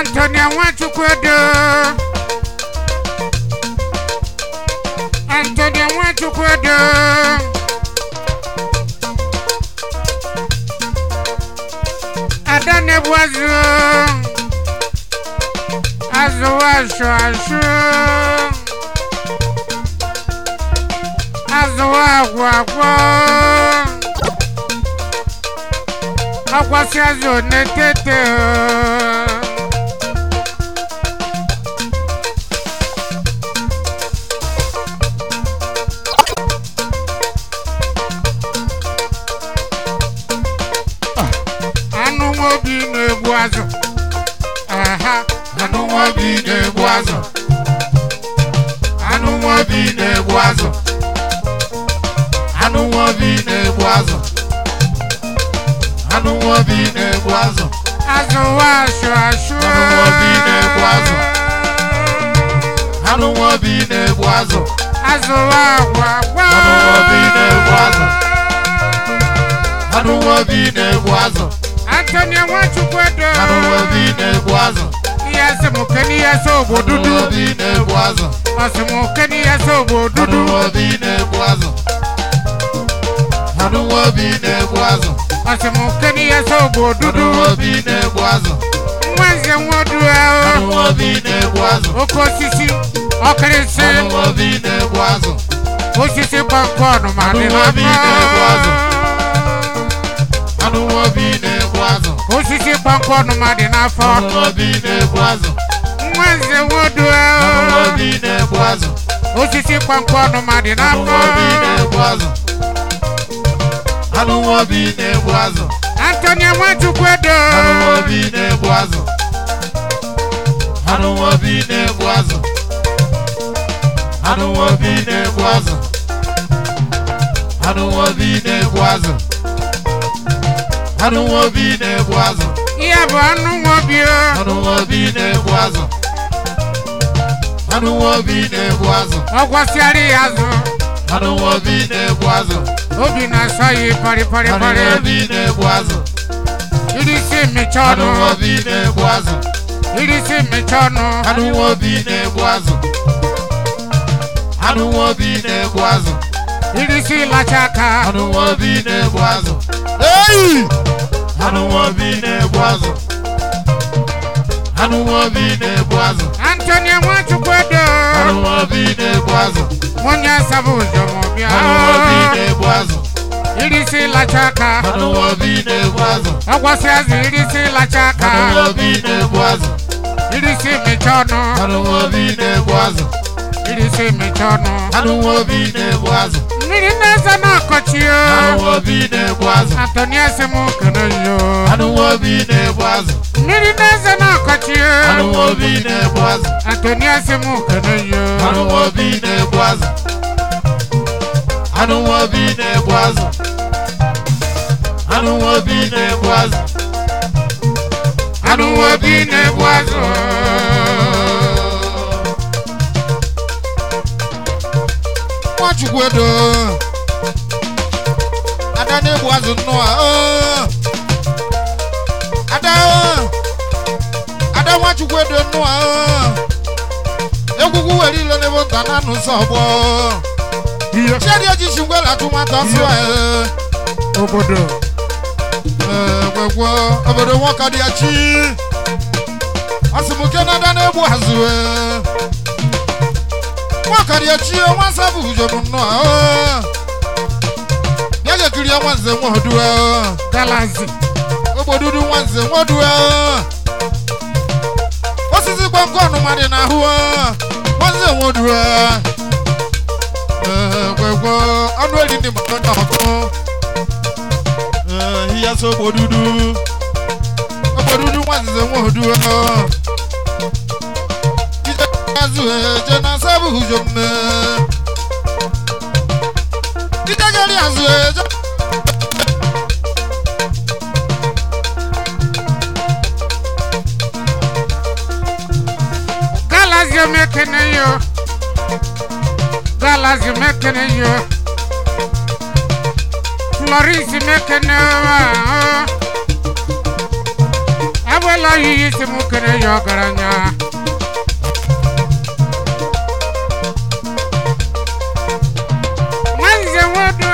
Antonia Nwachukwedo Antonia Nwachukwedo Ada na-ebu azụ azụ asụ asụ azụ agwụ agwọ akwasị azụ na-etete anụ nwa obi na-egbu azụ aha Anụ nwa obi na-egbu azụ. Anụ nwa obi na-egbu azụ. Anụ nwa obi na-egbu azụ. Anụ nwa obi na-egbu azụ. azụ asụ asụ Anụ nwa obi na-egbu azụ. Anụ nwa obi na-egbu azụ. azụ agwụ agwọ Anụ nwa obi na-egbu azụ. Anụ nwa obi na-egbu azụ. Antonia Nwachukwedo Anụ nwa obi na-egbu azụ. ihe sị m ke n'ihe sị ogbo Anụ dudu nwa obi na-egbu azụ. ọ sị m ke n'ihe sị ogbo Anụ dudu nwa obi na-egbu azụ. Anụ nwa obi na-egbu azụ. ọ sị m ke n'ihe sị ogbo Anụ dudu nwa obi na-egbu azụ. nwa nze nwodu Anụ ahụ nwa obi na-egbu azụ. oke osisi ọkịrịsị Anụ nwa obi na-egbu azụ. osisi gbakọọnụ ma dị Anụ nwa obi na-egbu azụ. n'afọ Anụ nwa obi na-egbu azụ. osisi gbakọọnụ ma dị n'afọ Anụ nwa obi na-egbu azụ. nwa nze nwodu Anụ nwa ahụ obi na-egbu azụ. osisi gbakọọnụ ma dị Anụ n'afọ nwa obi na-egbu azụ. Anụ nwa obi na-egbu azụ. Antonia Nwachukwedo Anụ nwa obi na-egbu azụ. Anụ nwa obi na-egbu azụ. Anụ nwa obi na-egbu azụ. Anụ nwa obi na-egbu azụ. Anụ nwa obi na-egbu azụ. ihe bụ anụ nwobi o Anụ nwa obi na-egbu azụ. Anụ nwa obi na-egbu azụ. ọ gwasịara ya azụ Anụ nwa obi na-egbu azụ. obi na-asọ ya parị parị Anụ parị nwa obi na-egbu azụ. irisi mmecha Anụ ọnụ nwa obi na-egbu azụ. irisi mmecha ọnụ Anụ nwa obi na-egbu azụ. Anụ nwa obi na-egbu azụ. irisi ịlacha aka Anụ nwa obi na-egbu azụ. Eyi! Anụ nwa obi na-egbu azụ. Anụ nwa obi na-egbu azụ. Antonia Nwachukwedo Anụ nwa obi na-egbu azụ. onye asaba ụzọ ma ọ bịa Anụ nwa obi na-egbu azụ. irisi ịlacha aka Anụ nwa obi na-egbu azụ. ọ gwasị azụ irisi ịlacha aka Anụ nwa obi na-egbu azụ. irisi mmecha ọnụ Anụ nwa obi na-egbu azụ. irisi mmecha ọnụ Anụ nwa obi na-egbu azụ. mmiri na-eze na-akọchi o Anụ nwa obi na-egbu azụ. Antonia sị m kene yo Anụ nwa obi na-egbu azụ. mmiri na-eze na-akọchi Anụ o nwa obi na-egbu azụ. Antonia sị m kene yo Anụ nwa obi na-egbu azụ. Anụ nwa obi na-egbu azụ. Anụ nwa obi na-egbu azụ. anụ nwa obi na-egbu azụ Nwachukwedo Ada na-egbu azụ nnụọ oo. Ada oo. Ada Nwachukwedo nnụọ oo. Egwugwu were ilo n'ebe nta na anụ nsọ ọgbọ ihe Chiadi ejisi ngwela atụmatụ asụ ee. obodo gwegwo obodo nwoke dị ya chi asịmụke na ada na-egbu azụ ee. nwoke dị ya chi nwa nsọ bụ ujobu nnọọ ee. bịa gekiri ya nwanze nwodu ee. galazi ogbodudu nwanze nwodu ee. osisi gbọngọ ọnụma dị n'ahụ ee. nwanze nwodu ee. Ee, gwegwo ọnụ eri ndị mmadụ n'ọkụ Ee, ihe so ogbodudu ogbodudu nwanze nwodu ee. ije azụ eje na sabu ujo mme ije gari azụ eje galazi omekene yo galazi omekene yo florence mekene wa abuela yiyi isi m kere ya ọgaranya nwanze nwodo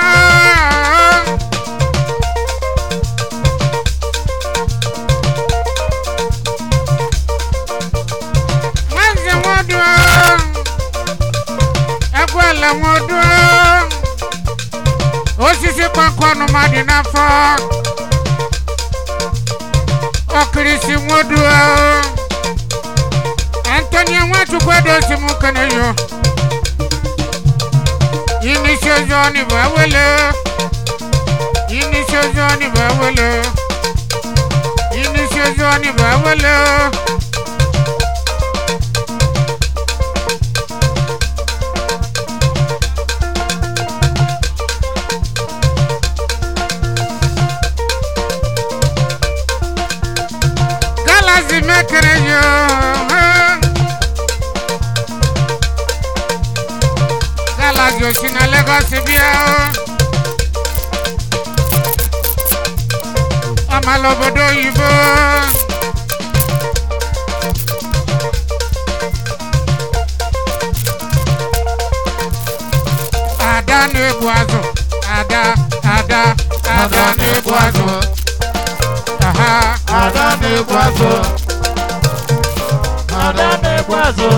nwanze nwodo ekwela nwodo osisi kpankọnụ mmadụ n'afọ ọkirisi nwodo antonia nwachukwu edosi m keneyo inisi ni bawele inisi ni bawele inisi ni bawele. Galaxy mekere yo. Galaxy osi na Lagos bịa. Ọmala obodo oyibo. Ada na-egbu azụ. Ada, ada, ada na-egbu azụ. Aha. Ada na-egbu azụ. Ada na-egbu azụ.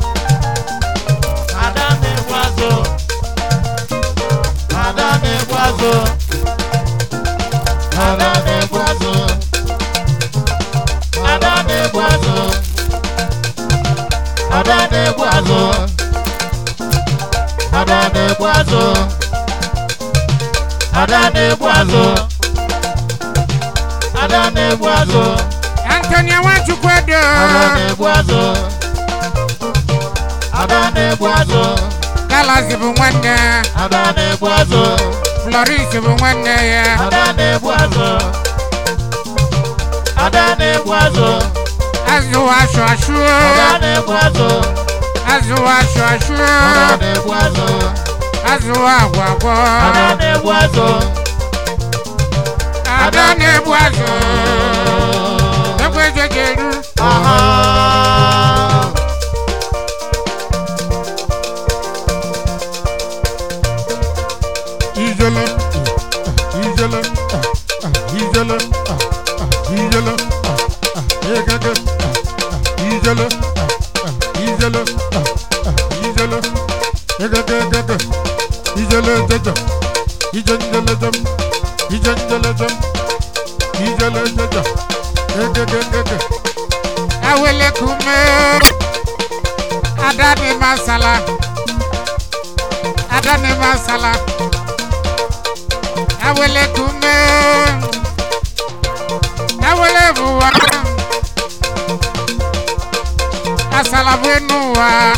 Ada na-egbu azụ. Ada na-egbu azụ. Ada na-egbu azụ. Ada na-egbu azụ. Ada na-egbu azụ. Ada na-egbu azụ. Ada na-egbu azụ. Ada na-egbu azụ. Antonia Nwachukwu edo. Ada na-egbu azụ. Ada na-egbu azụ. Galaxy bụ nwanne. Ada na-egbu azụ. Floris bụ nwanne ya. Ada na-egbu azụ. Ada na-egbu azụ. Azụ asụ asụ. Ada na-egbu azụ. Azụ asụ asụ. Ada na-egbu azụ. Azụ agwa agwọ. Ada na-egbu azụ. Ada na-egbu azụ. Egwu ejeje eru. Aha. Ijele. Ijele. Ijele. Ijele. Egege. Ijele. Ijele. Ijele. Egege egege. Ijele jeje. Ijenjele jem. Ijenjele jem. Ijele jeje. Egege egege. Awele kume. Adani masala. Adani masala. Awele kume. Awele buwa. Asala buenuwa.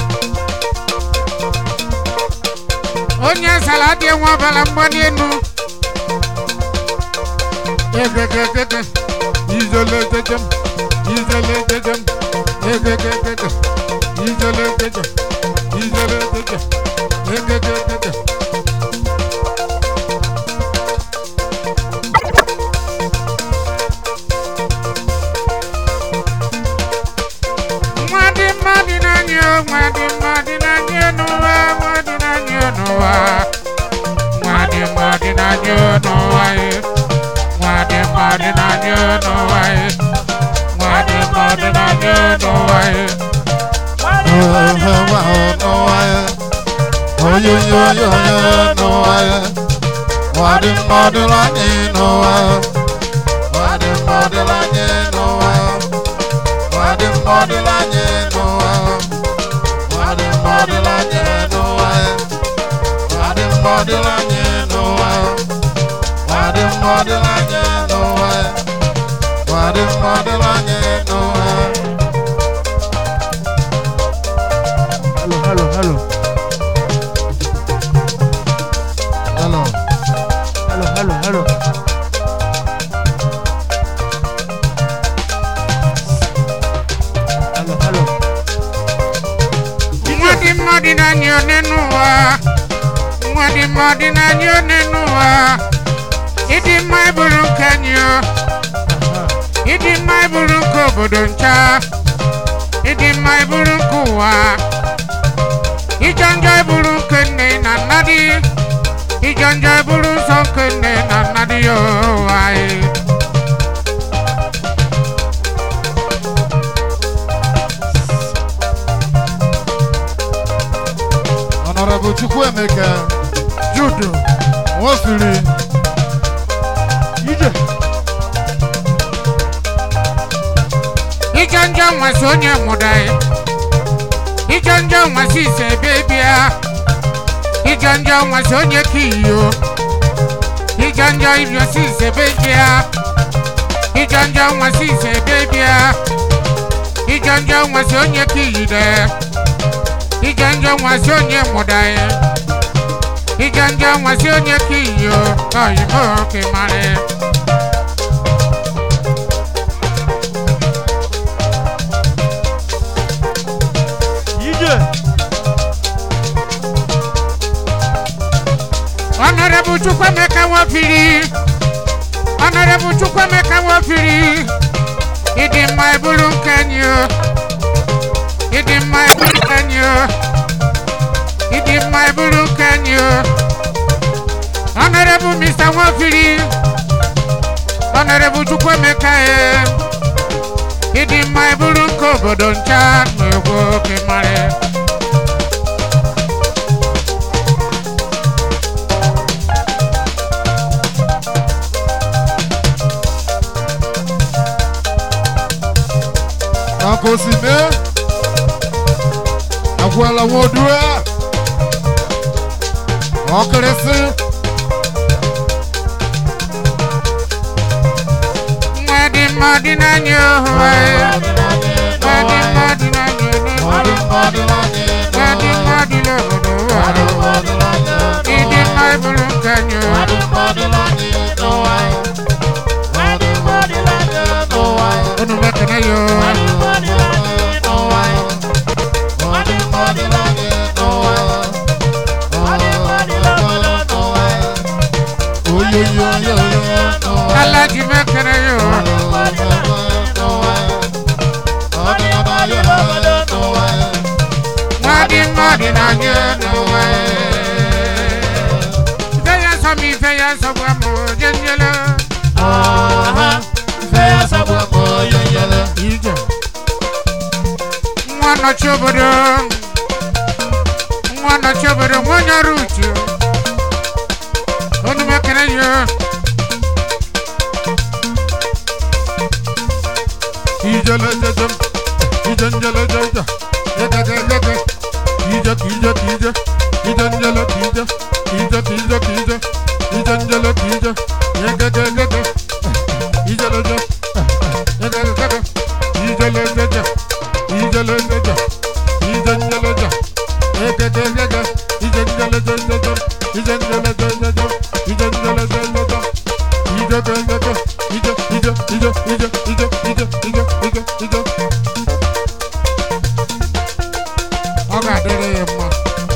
Onye asala dị nwa ọbara mgbali enu. Egegegege. Ijele jejem. Ijele jejem. Egegegege. Ijele jejem. Ijele jejem. Egegegege. Nwadị mmadụ n'anya o, nwadị mmadụ n'anya n'ụwa, nwadị n'anya n'ụwa. Nwadị mmadụ n'anya n'ụwa ye. Nwadị mmadụ n'anya n'ụwa ye. Nwadị mmadụ n'anya n'ụwa ye. Wadi mmadụ anyị n'ụwa Wadi mmadụ anyị n'ụwa Wadi mmadụ anyị n'ụwa Wadi mmadụ anyị n'ụwa Wadi mmadụ anyị n'ụwa Wadi mmadụ anyị n'ụwa Wadi mmadụ anyị n'ụwa Hello, hello, hello, Hello. hello, hello, hello. Hello, hello. Nwadị mmadụ n'anya n'enu ụwa. Nwadị mmadụ n'anya n'enu ụwa. Ịdị mma ịbụrụ nke anyị o. Uh-huh. Ịdị mma ịbụrụ nke obodo. obodo ncha ịdị mma iburu nke ụwa ijọ njọ iburu nke nne na nna dị ijọ njọ iburu nsọ nke nne na nna dị ya ụwa anyị Honorable Chukwuemeka judo Nwofiri ije ijọ njọ nwasị onye mụda ya ijọ njọ nwasị ise ebe bịa ijọ njọ nwasị onye ka iyo ijọ njọ ibiosi ise ebe bịa ijọ njọ nwasị ise ebe bịa ijọ njọ nwasị onye ka iyide ijọ njọ nwasị onye mụda ya ijọ njọ nwasị onye ka iyo oyibo ka mara ije Honorable Chukwemeka Nwofiri Honorable Chukwemeka Nwofiri ịdị mma iburu nke anyị o ịdị mma iburu nke anyị o ịdị mma iburu nke anyị o Honorable Mr. Nwofiri Honorable Chukwemeka e ịdị mma iburu nke obodo ncha na-egwu oke mara Nakosime Agwala Wodua Ọkịrịsị nwa dị mma dị n'anya ohu anyị nwa dị mma dị n'anya ohu nwa dị mma dị n'obodo ụwa ịdị mma iburu nke anyị o unu mekene ya o ala ji mekene ya o nwa dị mma dị n'anya n'ụwa ife ya nsọ m ife ya nsọ gwa m oje nyele ije nwa nọchi obodo nwa nọchi obodo nwa onye ọrụ uche unu mekene ya Ijele jejem Ijenjele jeje Yegege yege Kije kije kije Ijenjele kije Kije kije kije Ijenjele kije Yegege yege Ijele je Yegege yege Ijele jeje Ijele jeje Ijenjele je Yegege yege Ijenjele jeje Ijenjele jeje Ijenjele jeje Ije ge yege Ije ije ije ije ije ije ije ije ije ọ ga-adịrị ya mma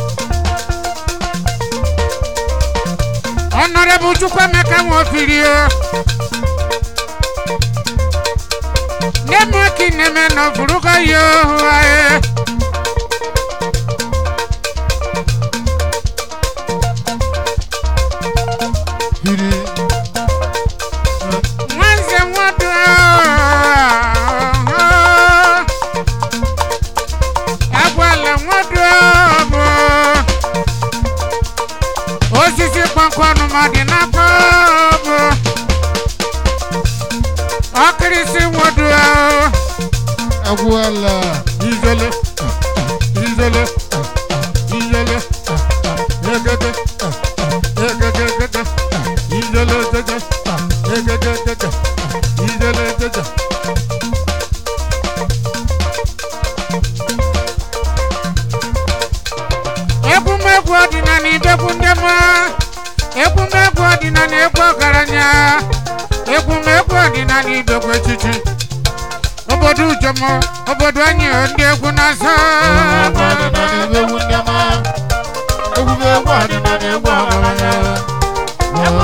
Honorable Chukwemeka Nwofiri o neme ki neme na furuga yo aye Hiri nwanze nwodo agwala nwodo bụ osisi kpọnkọnụ ma dị n'afọ bụ ọkịrịsị nwodo Agwala Ijele Ijele Ijele Yegege Yegege yegege Ijele jeje Yegege jeje Ijele jeje egwumegwu ọdịnala ibegwu ndị mma egwumegwu ọdịnala egwu ọgaranya egwumegwu ọdịnala ibegwu echichi obodo ujomo obodo anyị ndị egwu na-azọ Egwu ndị ọma Egwu egwu ọdịnala egwu ọgaranya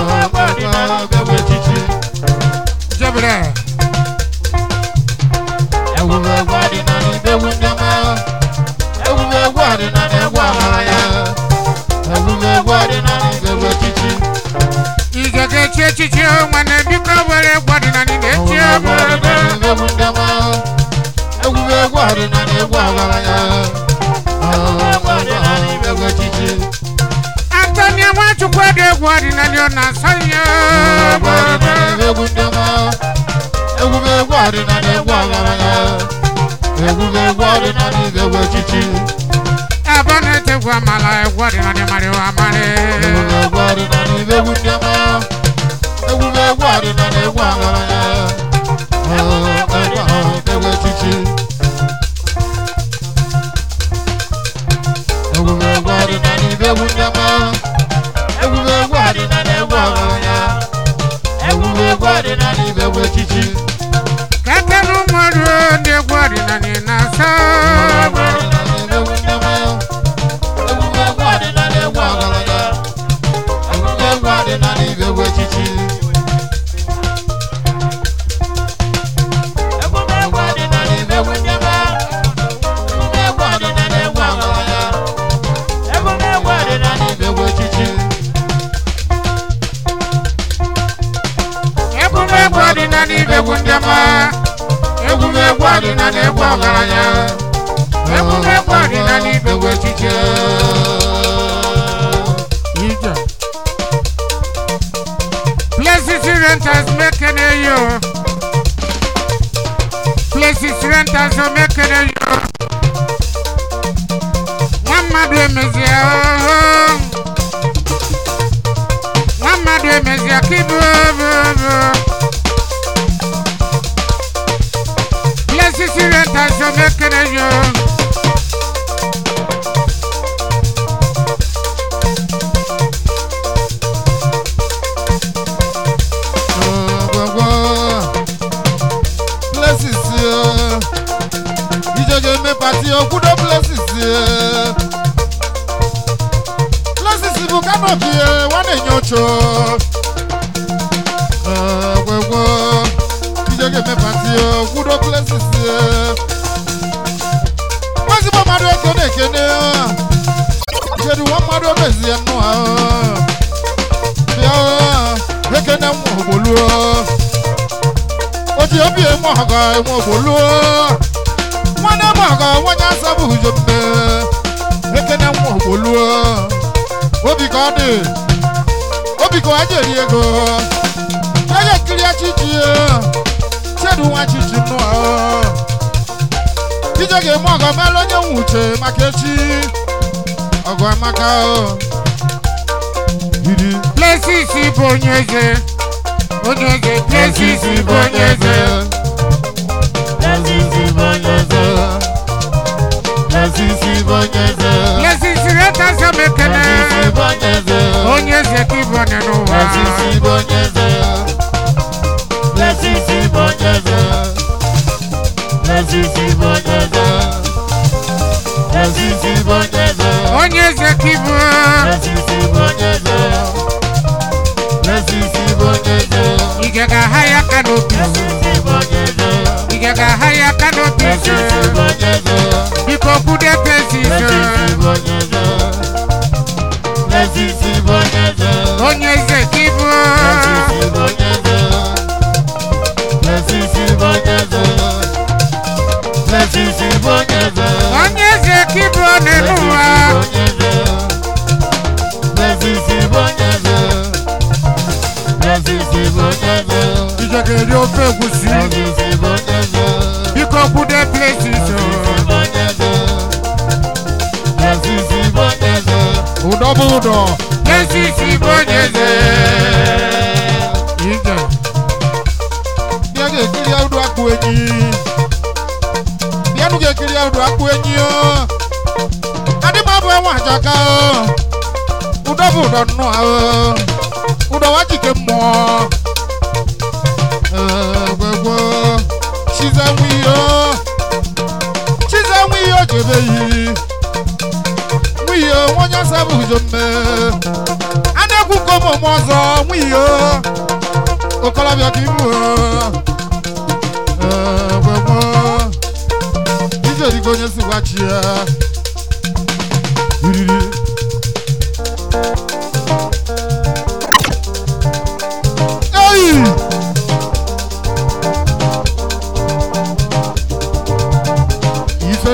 Egwu echichi jebere ochie obodo egwu ndị ọma egwu bụ egwu ọdịnala egwu ọgaranya egwu echichi Antonia Nwachukwu dị egwu ọdịnala ọ na-asọ ya obodo egwu ndị ọma egwu bụ egwu ọdịnala egwu ọgaranya egwu bụ egwu ọdịnala ibe egwu echichi ebe ọ na-etegwu amala egwu ọdịnala marịwa amarị egwu bụ egwu ọdịnala ibe egwu ndị ọma egwu bụ egwu ọdịnala egwu ọgaranya egwu echichi egwu bụ egwu ọdịnala ibe egwu ndị ọma egwu bụ egwu ọdịnala egwu ọgaranya egwu bụ egwu ọdịnala ibe egwu echichi kakere ụmụọrụ ndị egwu ọdịnala na-asọ obodo egwumegwu ọdịnala ibe egwu ndị ọma egwumegwu ọdịnala egwu ọgaranya egwumegwu ọdịnala ibe egwu echiche ije places renters mekene yo places renters o mekene yo nwa mmadụ emezie ooo nwa mmadụ emezie ka ibu obodo places renters o mekene yo Places, ìjọba eme pati okwudo places. Places bụ kanopi wa na-enye ocho. Gwegwo, ìjọba eme pati okwudo places. Nwazigbo mmadụ eke na-ekene. Kedu nwa mmadụ omezie nnụ ahụ. Bịa ekene nwa ogboluo. Oti obi emu ọga emu ogboluo. Nwanne m ọga nwanye asabụ ujo mme. Ekene nwa ogboluo. Obi ka ọ dị. Obi ka ọ aja eri ego. Yaya nkiri achichi ya. Chedu nwa chichi nnụ ahụ. Ije ga-eme ọgọ mela onye nwe uche maka echi. Ọgụ amaka o. Yiri. places bụ onye eze onye eze places bụ onye eze places renters o mekene onye eze ka ịbụ onye n'ụwa onye eze ka ịbụ ige ga-aha ya aka n'obi ige ga-aha ya aka n'obi biko kwude places onye eze ka ịbụ onye eze ka ịbụ onye n'ụwa ije ga-eri ofe egwusi biko kwude places ụdọ bụ ụdọ places bụ onye eze ije bịa ga-ekiri ụdọ akpụ enyi bịanụ ga-ekiri ụdọ akpụ enyi o adị m abụ enwe ajaka o ụdọ bụ ụdọ nnụ ahụ ụdọ wa jike mmụọ gwegwo chize nwe ihe o chize nwe ihe o jebe yi nwe ihe o nwa onye asa bụ ujo mme a na-ekwu ka ụmụ ọzọ nwe ihe o okolobịa ka ibu gwegwo ije dịka onye si gwachi ya iriri eyi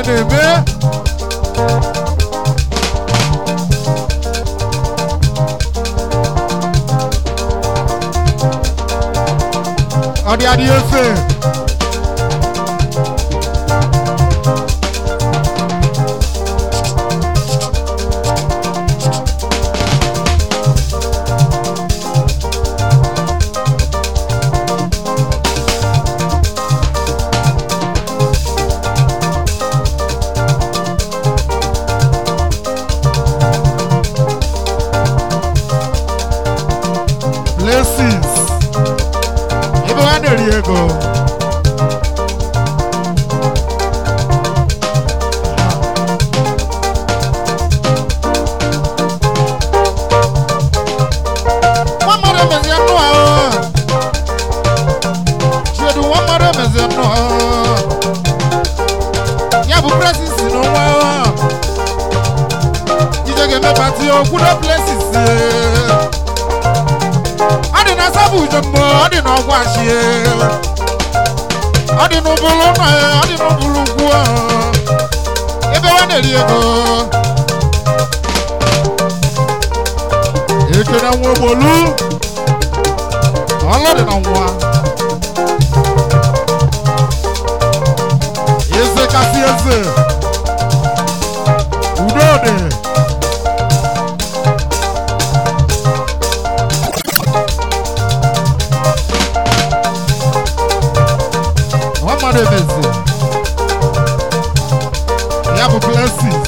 na-eme ọ dị adị efe blessings ebe ha na-eri ego nwa mmadụ emezie nnụ ahụ chiedu nwa mmadụ emezie nnụ ahụ ya bụ blessings n'onwe ahụ ije ga-eme pati okwudo blessings ọ dị na sabụ ujombo ọ dị na ọgwụ achie ọ dị n'ụbụlụ nna ya ọ dị n'ụbụlụ ugwu ahụ ebe wa na-eri ego eke na nwa ogbolu ọlụ dị na nwa eze kasị eze udo dị nwa mmadụ emezi ya bụ blessings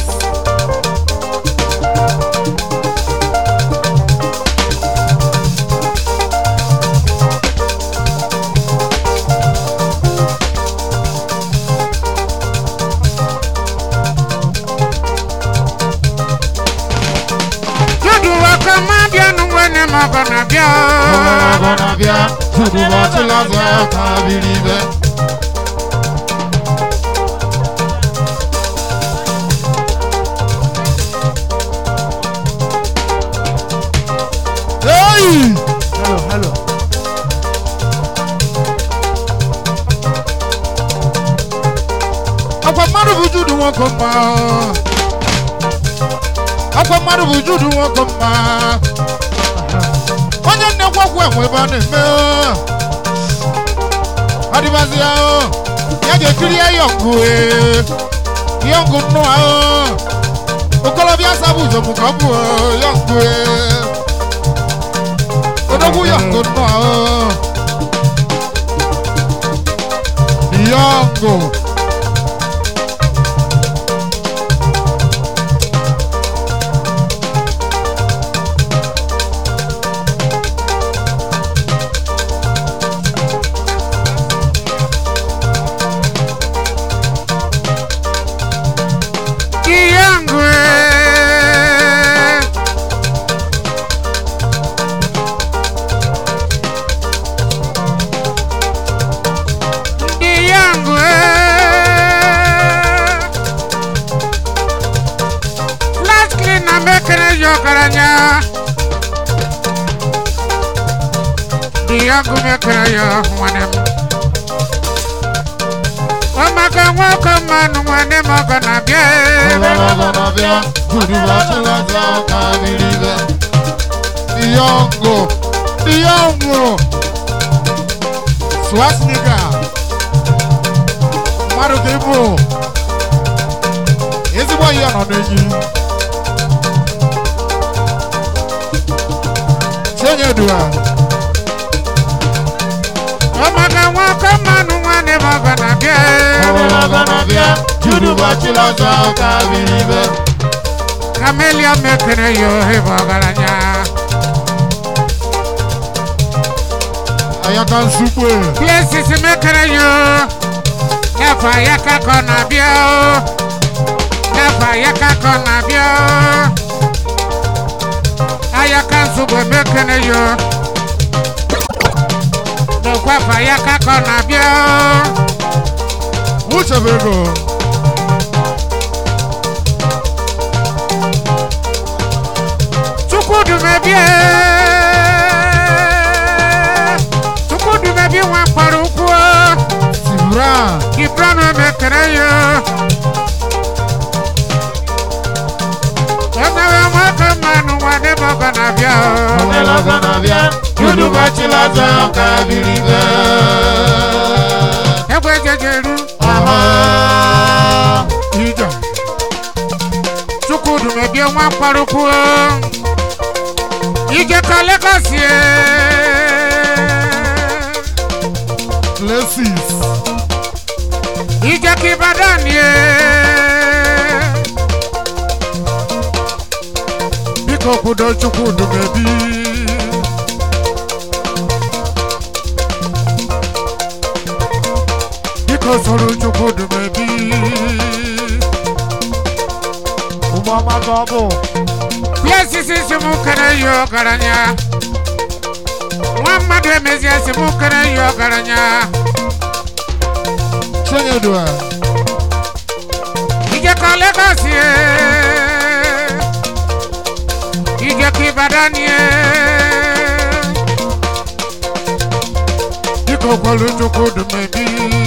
Judu waka mabia nungwene mogo na bia. ọgọ na-abịa tupu ụbọchị lazụ ka biri ibe Hey! Hello, hello. akwa mmadụ bụ judu nwoke mma akwa mmadụ bụ judu nwoke mma onye nnekwakwu enwe ebe a na-eme adịbazi ya ya ga-ekiri ya yọngụ yọngụ nnụ ahụ okolobịa sabụ ụzọmụ ka ọ bụ yọngụ odogwu yọngụ nnụ ahụ yọngụ Kiyangwe. Kiyangwe. Last clean na mekere yokaranya. Kiyangwe mekere yo mwanem. Omaka nwoko manu mwane mogo na bie. Diongo, Diongo, Swasnika, mmadụ ka ịbụ ezigbo ihe nọ n'enyi Chinyedua, Omaka nwoko manu mwane mogo na bie. Camelia mekere yo ibogaranya. Ayaka Nsukwe, Places mekere yo. Nefa yaka kona bio. Nefa yaka kona bio. Ayaka nsugbe mekere yo. Nekwafa yaka kona bio. Uchebego, Chukwudumebie. Chukwudumebie nwa mkpọrọ ukwu. Sibra, Gibran mekere yo. na-abịa o. Ọlọ́gọ́ na-abịa, Yudubachi Laza ọka biribe. egbe jejeru Aha. ijọ chukwudu mebie nwa mkparukwu ije ka Lagos ye Places. ije ka Ibadan ye biko kwudo chukwudu mebi biko soro chukwudu mebi Ụmụọma ka ọ bụ. Places si mụ kere yi ọgaranya nwa mmadụ emezie si mụ kere yi ọgaranya Chinyedua. ije ka Lagos ye ije ka Ibadan ye biko kwelu Chukwudu mebi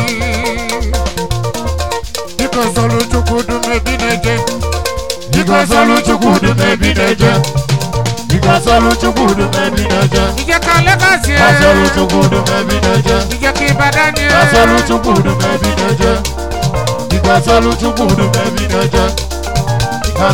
biko solu Chukwudu mebi na-eje Biko sọlụ Chukwudu mebi na-eje. Biko sọlụ Chukwudu mebi na-eje. ije ka Lagos ye Kasọlụ Chukwudu mebi na-eje. ije ka Ibadan ye Kasọlụ Chukwudu mebi na-eje. Biko sọlụ Chukwudu mebi na-eje.